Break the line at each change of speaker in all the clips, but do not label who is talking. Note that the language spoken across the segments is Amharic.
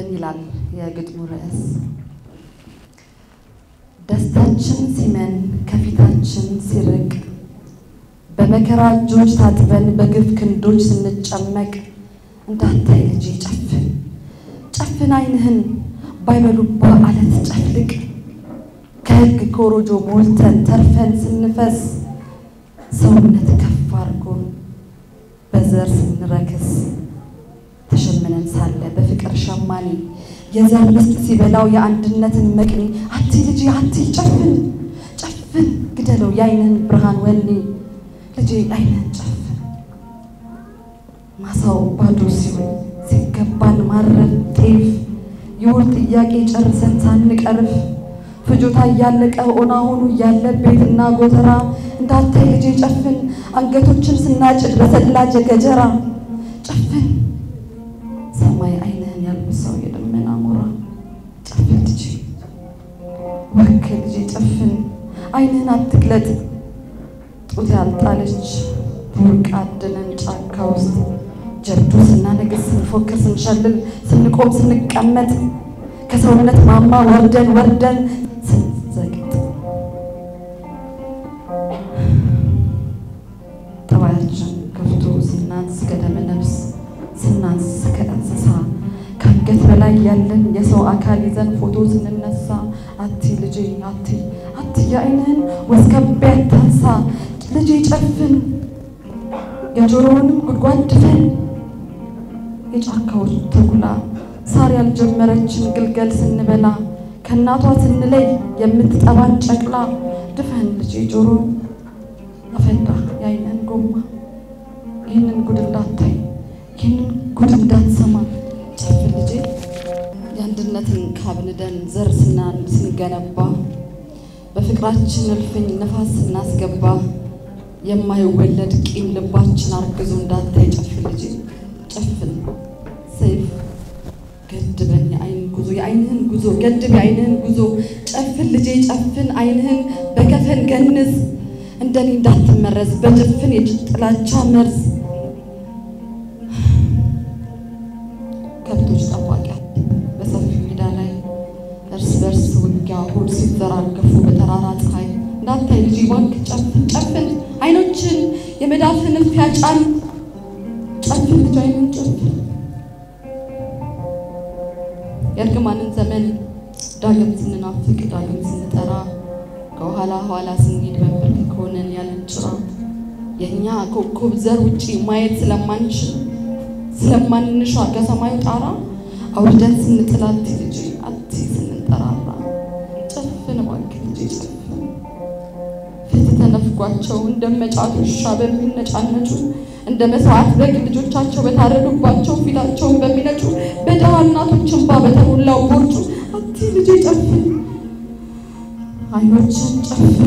ጨፍን ይላል የግጥሙ ርዕስ። ደስታችን ሲመን ከፊታችን ሲርቅ በመከራ እጆች ታጥበን በግፍ ክንዶች ስንጨመቅ እንዳታይ ልጄ ጨፍን ጨፍን ዓይንህን ባይበሉባ አለት ጨፍልቅ ከሕግ ኮሮጆ ሞልተን ተርፈን ስንፈስ ሰውነት ከፍ አድርጎን በዘር ስንረክስ ተሸምነን ሳለ በፍቅር ሸማኔ የዘር ምስጥ ሲበላው የአንድነትን መቅኔ አቲ ልጄ አቲ ጨፍን ጨፍን ግደለው የዓይንህን ብርሃን ወኔ ልጄ ዓይንህን ጨፍን ማሳው ባዶ ሲሆን ሲገባን ማረፍ ጤፍ የወር ጥያቄ ጨርሰን ሳንቀርፍ ፍጆታ እያለቀ ኦና ሆኑ እያለ ቤትና ጎተራ እንዳታይ ልጄ ጨፍን አንገቶችን ስናጭድ በሰላጀ ገጀራ ጨፍን ሰማይ ዓይንህን ያልብሰው የደመና ሞራ ጨፍን ልጄ ወክ ልጄ ጨፍን ዓይንህን አትግለጥ ጡት ያልጣለች ቡርቅ አድነን ጫካ ውስጥ ጀብዱ ስናነግስ ስንፎክር ስንሸልል ስንቆም ስንቀመጥ ከሰውነት ማማ ወርደን ወርደን ስንዘግጥ ጠባያችን ከፍቶ ስናንስ ከደመ ነፍስ ስናንስ ከእንስሳ ከአንገት በላይ ያለን የሰው አካል ይዘን ፎቶ ስንነሳ አቲ ልጄ አቲ አቲ የዓይንህን ወስከቤ አታንሳ ልጄ ጨፍን የጆሮውንም ጉድጓድ ድፈን የጫካዎች ተጉላ ሳር ያልጀመረችን ግልገል ስንበላ ከእናቷ ስንለይ የምትጠባን ጨቅላ ድፈን ልጄ ጆሮ አፈንዳ የዓይንህን ጎማ ይህንን ጉድ እንዳታይ ይህንን ጉድ እንዳትሰማ ጨፍን ልጄ የአንድነትን ካብንደን ዘር ስናን ስንገነባ በፍቅራችን እልፍኝ ነፋስ ስናስገባ የማይወለድ ቂም ልባችን አርግዞ እንዳታይ ጨፍን ልጄ ጨፍን ሰይፍ ገድበን የዓይን ጉዞ የዓይንህን ጉዞ ገድብ የዓይንህን ጉዞ ጨፍን ልጄ ጨፍን ዓይንህን በከፈን ገንዝ እንደኔ እንዳትመረዝ በጭፍን የጥላቻ መርዝ ከብቶች ጠባቂ በሰፊ ሜዳ ላይ እርስ በርስ ውጊያ ሆድ ሲዘራገፉ በጠራራ ፀሐይ እንዳታይ ልጄ እባክህ ጨፍን ጨፍን ዓይኖችን የመዳፍን እፊያ ጫን ጨፍን ልጅ ዓይንን ጨፍን የእርግማንን ዘመን ዳግም ስንናፍቅ ዳግም ስንጠራ ከኋላ ኋላ ስንሄድ በንበርክክ ሆነን ያለን ጭራ የእኛ ኮከብ ዘር ውጪ ማየት ስለማንችል ስለማንሻ ከሰማዩ ጣራ አውርደን ስንጥል አቲ ልጄ አቲ ስንጠራራ ጨፍን እባክህ ልጄ ጨፍን ፊት ተነፍጓቸው እንደ መጫት ውሻ በሚነጫነጩ እንደ መስዋዕት በግ ልጆቻቸው በታረዱባቸው ፊታቸውን በሚነጩ በድሃ እናቶች እንባ በተሞላው ቦርጩ አቲ ልጄ ጨፍን ዓይኖችን ጨፍን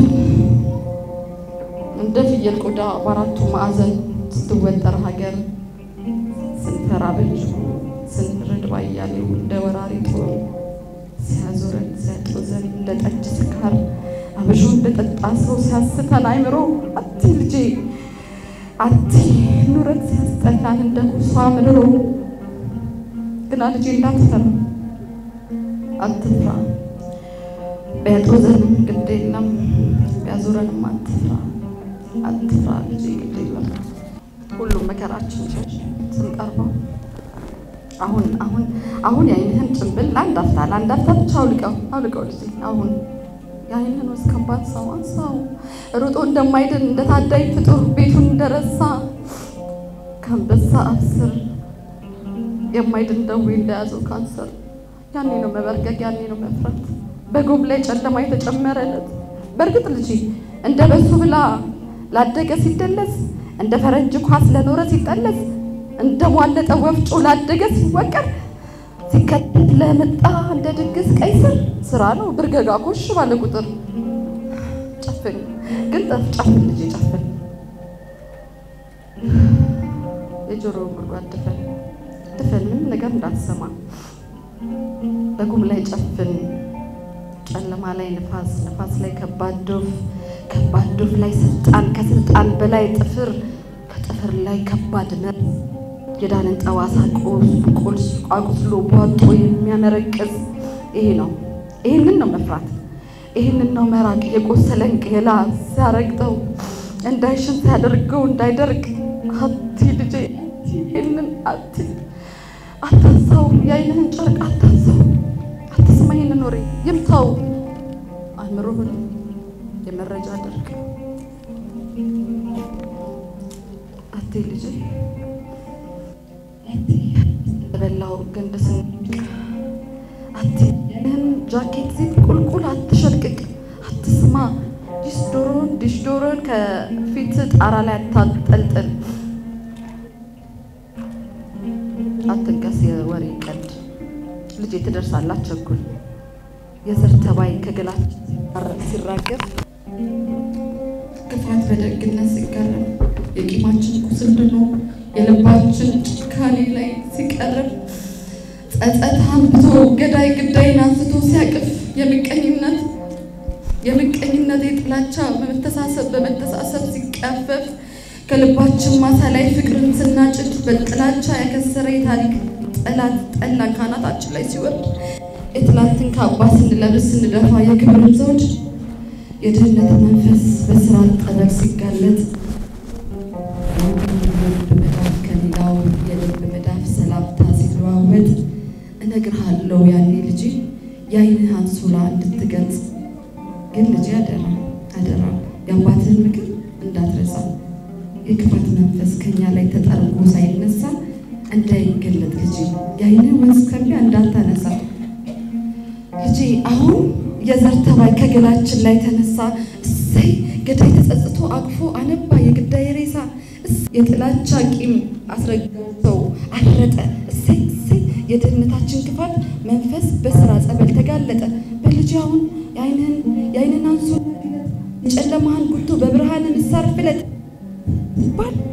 እንደ ፍየል ቆዳ በአራቱ ማዕዘን ስትወጠር ሀገር ስንፈራ በእጅጉ ስንርድ ባያሌው እንደ ወራሪ ጦር ሲያዞረን ሲያጦዘን እንደ ጠጅ ስካር አብሾ እንደ ጠጣ ሰው ሲያስተን አይምሮ አቲ ልጄ አቲ ኑረት ሲያስጠላን እንደ ኩሷ ምድሮ ግና ልጄ እንዳትፈራ አትፍራ ቢያጦዘንም ግድ የለም ቢያዞረንም አትፍራ አትፍራ ልጄ ግድ የለም ሁሉም መከራችን ሸሽ ስንቀርበው አሁን አሁን አሁን የዓይንህን ጭንብል ለአንድ አፍታ ለአንድ አፍታ ብቻ አውልቀው አውልቀው ልጄ አሁን የዓይንህን ወስከባት ሰው አንሳው ሩጦ እንደማይድን እንደ ታዳይ ፍጡር ቤቱን እንደረሳ ከአንበሳ አፍ ስር የማይድን ደዌ እንደያዘው ካንሰር ያኔ ነው መበርገግ፣ ያኔ ነው መፍራት። በጎብ ላይ ጨለማ የተጨመረለት በእርግጥ ልጄ እንደ በሱ ብላ ላደገ ሲደለስ እንደ ፈረንጅ ኳስ ለኖረ ሲጠለስ እንደ ሟለጠ ወፍጮ ላደገ ሲወቀር ሲከተት ለመጣ እንደ ድግስ ቀይ ስር ስራ ነው ብርገጋ ኮሽ ባለ ቁጥር ጨፍን ግን ጠፍ ጨፍን ልጄ ጨፍን የጆሮ ጉድጓድ ድፈን ድፈን ምንም ነገር እንዳትሰማ በጉም ላይ ጨፍን ጨለማ ላይ ንፋስ ንፋስ ላይ ከባድ ዶፍ ከባድ ዶፍ ላይ ስልጣን ከስልጣን በላይ ጥፍር ከጥፍር ላይ ከባድ መርዝ የዳንን ጠባሳ ቁልስ አቁስሎ ቧጦ የሚያመረቅዝ ይሄ ነው። ይህንን ነው መፍራት፣ ይህንን ነው መራቅ። የቆሰለን ቄላ ሲያረግጠው እንዳይሽን ሲያደርገው እንዳይደርቅ አቲ ልጄ ይህንን አቲ አታንሳው፣ የአይንህን ጨርቅ አታንሳው፣ አትስማ ይህንን ወሬ ይምታው አእምሮህን የመረጃ ድርቅ አቴ ልጄ በላው ገንድ ስንቅ አቴ ይህን ጃኬት ዚፕ ቁልቁል አትሸልቅቅ፣ አትስማ ዲሽ ዶሮን ዲሽ ዶሮን ከፊት ጣራ ላይ አታጠልጥል፣ አትንቀስ የወሬ ቀልድ ልጄ ትደርሳላት ቸኩል የዘር ተባይ ከገላችን ሲራገፍ ክፋት በደግነት ሲቀርብ የቂማችን ቁስል ድኖ የልባችን ጭካኔ ላይ ሲቀርብ ጸጸት አንብቶ ገዳይ ግዳይን አንስቶ ሲያቅፍ የምቀኝነት የምቀኝነት የጥላቻ በመተሳሰብ በመተሳሰብ ሲቀፈፍ ከልባችን ማሳ ላይ ፍቅርን ስናጭድ በጥላቻ ያከሰረ የታሪክ ጠላት ጠላ ካናታችን ላይ ሲወርድ የትላንትን ካባ ስንለብስ ስንደፋ የክብርን ዘውድ የድህነት መንፈስ በስራት ጠበል ሲጋለጥ የልብ መዳፍ ከሌላው የልብ መዳፍ ሰላምታ ሲለዋወጥ እነግርሃለሁ ያኔ ልጄ የአይንህ አንሶላ እንድትገልጽ ግን ልጄ አደራ አደራ የአባትህን ምክር እንዳትረሳ የክፋት መንፈስ ከኛ ላይ ተጠርጎ ሳይነሳ እንዳይገለጥ ልጄ የአይንህ ወንዝ ከሚያ እንዳታነሳ ልጄ አሁን የዘር ተባይ ከገላችን ላይ ተነሳ። እሰይ ገዳይ ተጸጽቶ አቅፎ አነባ የግዳይ ሬሳ የጥላቻ ቂም አስረግጠው አረጠ። እሰይ እሰይ የድህነታችን ክፋት መንፈስ በስራ ጸበል ተጋለጠ። በልጄ አሁን የአይንህን አንሶ የጨለማህን ጉቶ በብርሃን ንሳር ፍለጥ ባል